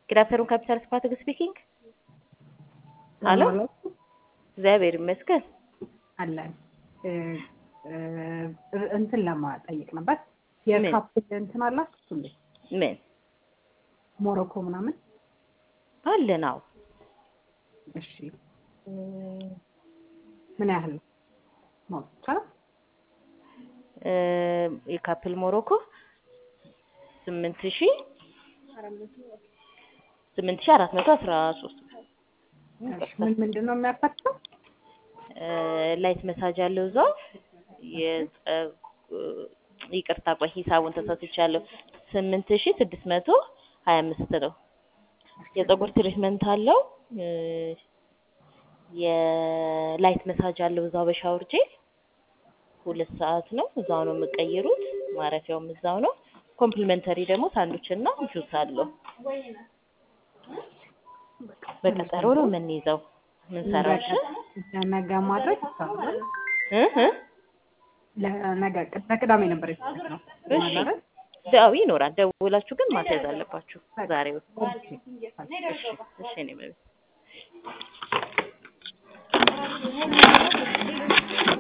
Good afternoon, Capital Spartak speaking. ሄሎ እግዚአብሔር ይመስገን አለን እንትን ለማጠየቅ ነበር። የካፕል እንትን አላችሁ እንዴ? ምን ሞሮኮ ምናምን? አለን? አዎ እሺ ምን ያህል ነው ማወቅ ይቻላል? እ የካፕል ሞሮኮ ስምንት ሺ ስምንት ሺ አራት መቶ አስራ ሶስት እሺ ምን ምንድን ነው የሚያካትተው? ላይት መሳጅ አለው እዛው የጸ- ይቅርታ ቆይ ሂሳቡን ተሳስቻለሁ። ስምንት ሺ ስድስት መቶ ሀያ አምስት ነው። የፀጉር ትሪትመንት አለው። እ የላይት መሳጅ አለው እዛው በሻወር ጄል ሁለት ሰዓት ነው። እዛው ነው የምቀይሩት። ማረፊያውም እዛው ነው። ኮምፕሊመንተሪ ደግሞ ሳንዱች እና ጁስ አለው። በቀጠሮ ነው የምንይዘው ምንሰራው። እሺ ለነገ ማድረግ ይቻላል። እ እ ለነገ ለቅዳሜ ነበር የተሰጠው። እሺ ዳዊ ይኖራል። ደውላችሁ ግን ማስያዝ አለባችሁ ዛሬው። እሺ እኔ መቤት